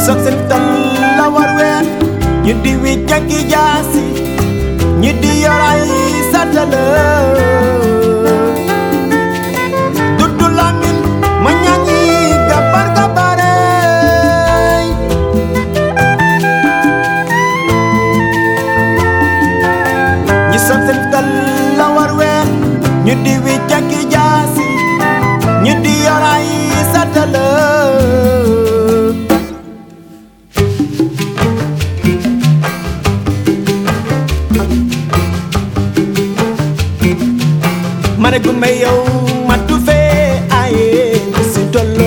soog seen tal la war ween ñu di wi jaggi jaasi ñu di yoray satala dudu lamin ma ñangi gabar gabarey ñi soog seen tal la war ween ñu di wi jaggi jaasi ñu di yoray satala mane gumbe yow matu fee aye si tollo